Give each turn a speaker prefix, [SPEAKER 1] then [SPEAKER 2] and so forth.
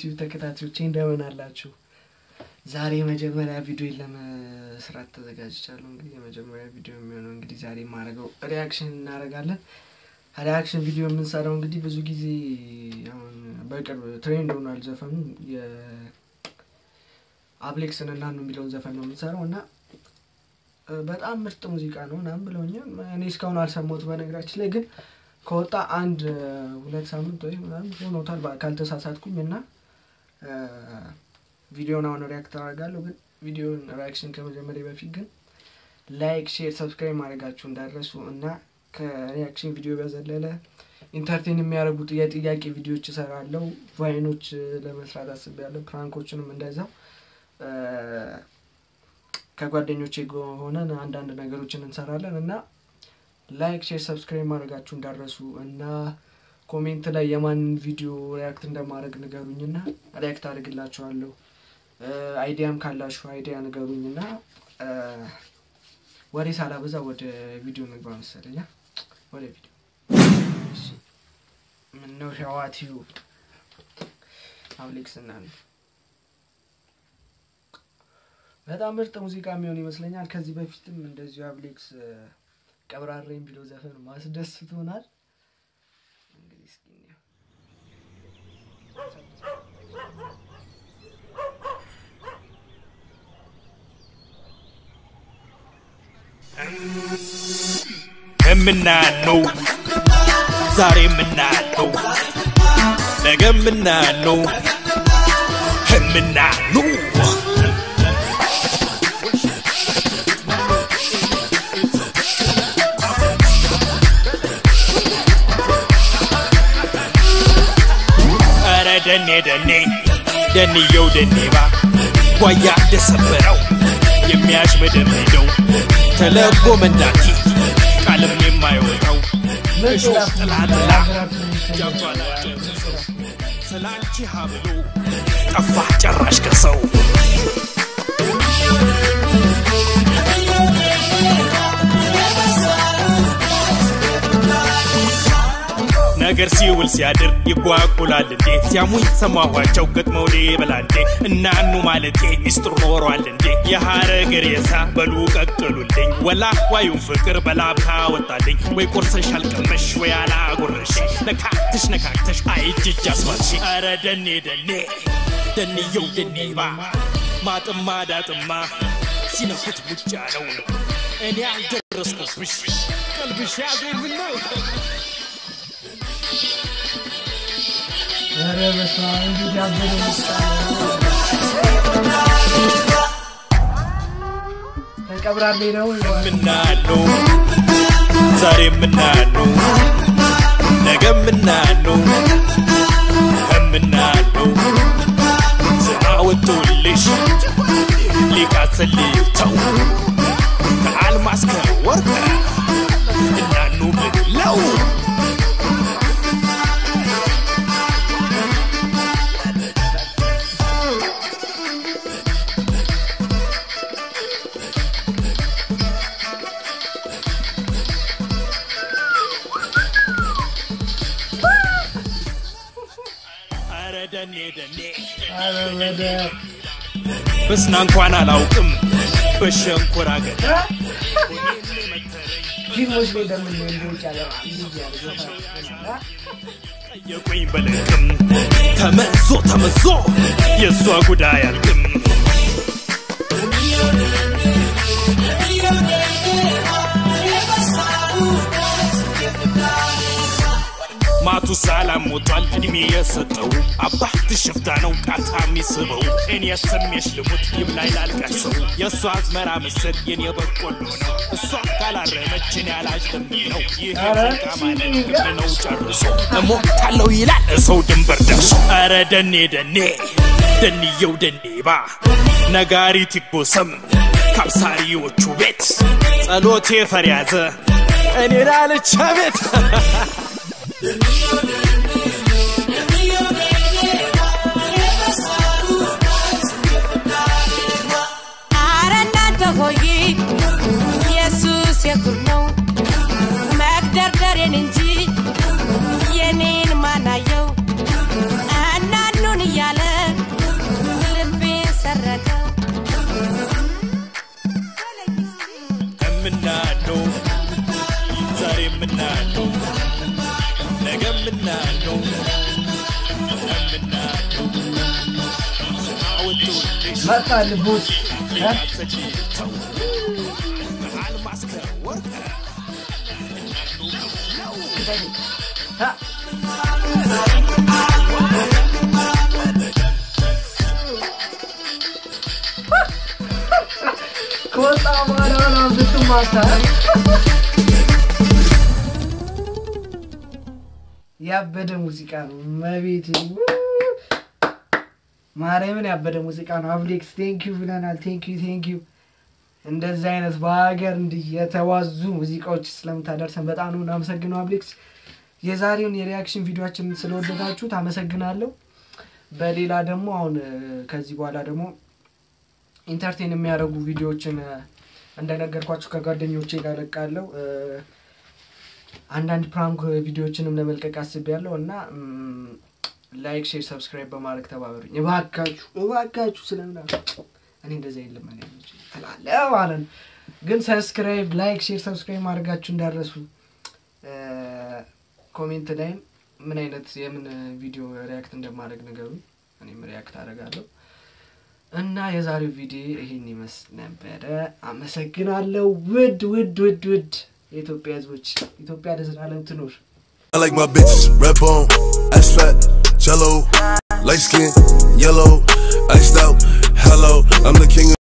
[SPEAKER 1] ዩቲዩብ ተከታታዮቼ እንደምን አላችሁ? ዛሬ የመጀመሪያ ቪዲዮ ለመስራት ተዘጋጅቻለሁ። እንግዲህ የመጀመሪያ ቪዲዮ የሚሆነው እንግዲህ ዛሬ የማደርገው ሪያክሽን እናደርጋለን። ሪያክሽን ቪዲዮ የምንሰራው እንግዲህ ብዙ ጊዜ አሁን በቅርብ ትሬንድ ሆኗል ዘፈኑ የአብሌክስን እና ነው የሚለውን ዘፈን ነው የምንሰራው እና በጣም ምርጥ ሙዚቃ ነው ምናምን ብለውኛል። እኔ እስካሁን አልሰማሁት በነገራችን ላይ ግን ከወጣ አንድ ሁለት ሳምንት ወይ ምናምን ሆኖታል ካልተሳሳትኩኝ እና ቪዲዮን አሁን ሪያክት አደርጋለሁ። ግን ቪዲዮን ሪያክሽን ከመጀመሪያ በፊት ግን ላይክ፣ ሼር፣ ሰብስክራይብ ማድረጋችሁ እንዳረሱ እና ከሪያክሽን ቪዲዮ በዘለለ ኢንተርቴን የሚያደርጉት የጥያቄ ቪዲዮዎች እሰራለሁ። ቫይኖች ለመስራት አስቤያለሁ። ፕራንኮችንም እንደዛው ከጓደኞቼ ሆነን አንዳንድ ነገሮችን እንሰራለን እና ላይክ ሼር ሰብስክራይብ ማድረጋችሁ እንዳረሱ እና ኮሜንት ላይ የማንን ቪዲዮ ሪያክት እንደማድረግ ንገሩኝ እና ሪያክት አድርግላችኋለሁ። አይዲያም ካላችሁ አይዲያ ንገሩኝ እና ወሬ ሳላበዛ ወደ ቪዲዮ ንግባ መሰለኛ። ወደ ቪዲዮ ምነው ሸዋቲዩ አብሌክስ እና በጣም ምርጥ ሙዚቃ የሚሆን ይመስለኛል። ከዚህ በፊትም እንደዚሁ አብሌክስ ቀብራሬም ቢሎ ዘፈን ማስደስቶናል። እንግዲህ እስኪ
[SPEAKER 2] የምናነው ዛሬ የምናነው ነገ የምናነው የምናነው ኧረ ደኔ ደኔ ደንየው ደኔባ ጓያ እንደሰበረው የሚያሽመደምደው ተለጎ መንዳቲ ቃልም የማይወጣው እሾህ ጥላጥላ ስላንቺ ሀብሎ ጠፋ ጨራሽ ከሰው ነገር ሲውል ሲያድር ይጓጉላል እንዴ ሲያሙኝ ሰማኋቸው ገጥመው በላንዴ እናኑ ማለቴ ሚስጥር ኖሯል እንዴ የሐረግ ሬሳ በሉ ቀቅሉልኝ ወላ ዋዩን ፍቅር በላብታ ወጣልኝ ወይ ቆርሰሽ አልቀመሽ ወይ አላጎረሽ ነካክተሽ ነካክተሽ አይጅጅ አስባልሽ ኧረ ደኔ ደኔ ደንየው ደኔባ ማጥማ ዳጥማ ሲነኩት ሙጫ ነው እኔ አልደረስኩብሽ ቀልብሽ ያዘኝ ነው
[SPEAKER 1] ኧረ በስመ አብ እንዴት ያበደ ተቀብራሌ ነው
[SPEAKER 2] ምናለው ዛሬ ምናለው ነገ ምናለው ከምናለው ስራ ወጥቶልሽ ሊቃሰልተው ከአልማዝ ከወርቅ እናኑ ብለው ኧረ ደኔ ደኔ
[SPEAKER 1] ኧረ ወደ
[SPEAKER 2] በስና እንኳን አላውቅም በሸንኮራ አገዳ
[SPEAKER 1] ፊልሞች ላይ እንደምን እንዶች ያለ ልጅ ያለ ዘፈን
[SPEAKER 2] ጠየቁኝ በልቅም ተመዞ ተመዞ የእሷ ጉዳይ አልቅም ማቱ ሰላም ሞቷል እድሜ የሰጠው አባት ሽፍታ ነው ቃታ የሚስበው እኔ ስሜሽ ልሙት ይብላኝ ላልቀሰው የእሷ አዝመራ ምስል የኔ በቆሎ ነው እሷ ካላረመችን ያላጅ ልምድ ነው ይህ ፍቃ ማለት ግብ ነው ጨርሶ እሞታለው ይላል ሰው ድንበር ደርሶ ኧረ ደኔ ደኔ ደንየው ደኔባ ነጋሪት ይጎሰም ካብሳሪዎቹ ቤት ጸሎቴ ፈር ያዘ እኔ ላለቻ ቤት
[SPEAKER 3] አረ እናንተ ሆይ ኢየሱስ የኩር ነው መግደርደሬን እንጂ የኔን ማናየው እናኑን እያለ
[SPEAKER 1] መጣል ቦት ከወጣ በኋላ ነው ስትማታ ያበደ ሙዚቃ ነው። መቤት ማርያምን ያበደ ሙዚቃ ነው። አብሌክስ ቴንኪዩ ብለናል። ቴንኪዩ ቴንኪዩ። እንደዚህ አይነት በሀገር እንዲህ የተዋዙ ሙዚቃዎች ስለምታደርሰን በጣም ነው እናመሰግነው አብሌክስ። የዛሬውን የሪያክሽን ቪዲዮችንን ስለወደዳችሁት አመሰግናለሁ። በሌላ ደግሞ አሁን እ፣ ከዚህ በኋላ ደግሞ ኢንተርቴን የሚያደርጉ ቪዲዮዎችን እ፣ እንደነገርኳችሁ ከጓደኞቼ ጋር ለቃለሁ። እ፣ አንዳንድ ፕራንክ ቪዲዮዎችንም ለመልቀቅ አስቤያለሁ እና ም፣ ላይክ፣ ሼር፣ ሰብስክራይብ በማድረግ ተባበሩኝ እባካችሁ እባካችሁ። ስለምና እኔ እንደዚህ የለም እኔ ትላለ ማለት ነው። ግን ሰብስክራይብ፣ ላይክ፣ ሼር፣ ሰብስክራይብ ማድረጋችሁ እንዳረሱ ኮሜንት ላይም ምን አይነት የምን ቪዲዮ ሪያክት እንደማድረግ ነገሩ እኔም ሪያክት አደርጋለሁ። እና የዛሬው ቪዲዮ ይሄን ይመስል ነበረ። አመሰግናለሁ። ውድ ውድ ውድ ውድ የኢትዮጵያ ሕዝቦች ኢትዮጵያ ለዘላለም ትኖር።
[SPEAKER 4] I like my bitches red bone, ass fat, jello, light skin, yellow, iced out. Hello, I'm the king. of